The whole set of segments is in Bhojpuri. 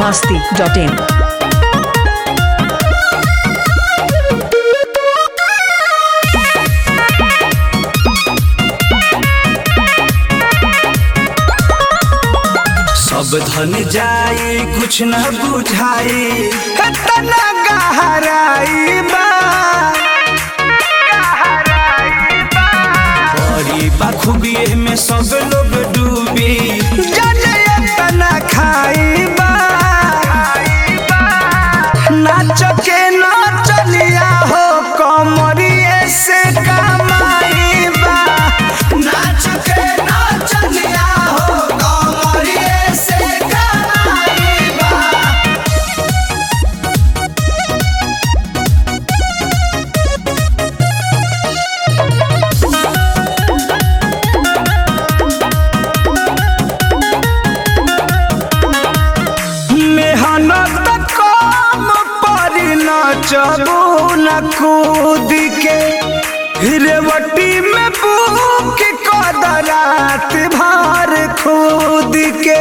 masti.in. सब धन जाए कुछ न बुझाए तना गहराई बा बड़ी बखूबिए में सब लोग डूबी जाने तना खाई बा नाच के नाचलिया हो कमरिए से कमाई बा नाच के नाचलिया हो कमरिए से कमाई बा मेहनत कम पर नचबू न कूद के रेवटी में बुक कदरात भर खुद के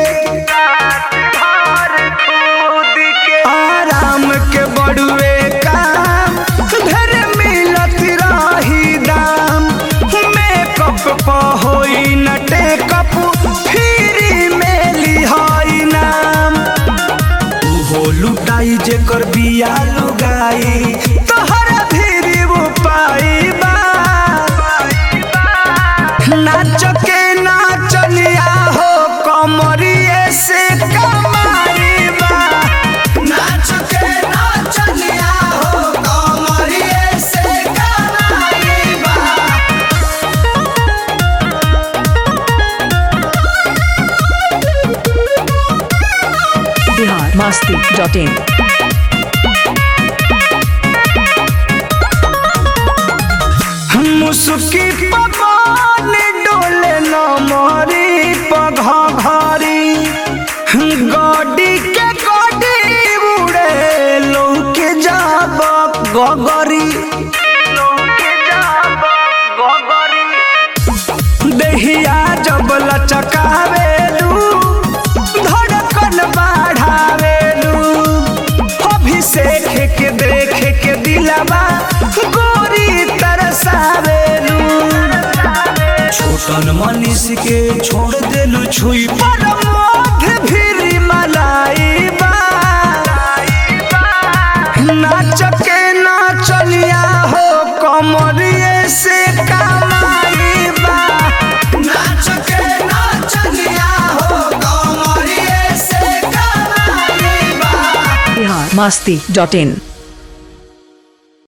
आराम के बड़ुए काम घर मिलत रही दाम मेकअप प होई न टेकअप फ्री में लिहाई नाम उहो लुटाई जेकर बिया लुगाई तोहर फिरी वो पाई बा नाच के नाचलिया हो कमरिए से कमाई बा नाच के नाचलिया हो कमरिए से कमाई बा Bihar masti.in. मुसुकी पवन डोले न मोरी पघरी गडी के गडी उड़े लौके जाब गगरी देहिया जब लचकावेलू धड़कन बढ़ावेलू अभिषेक के देख के दिलवा गोरी तरसावेलू छोटन मनीष के छोड़ देलू छुई पर मोध फिरी मलाई बा नाच के नाचलिया हो कमरिए से कमाई बा नाच के नाचलिया हो कमरिए से कमाई बा Bihar masti.in.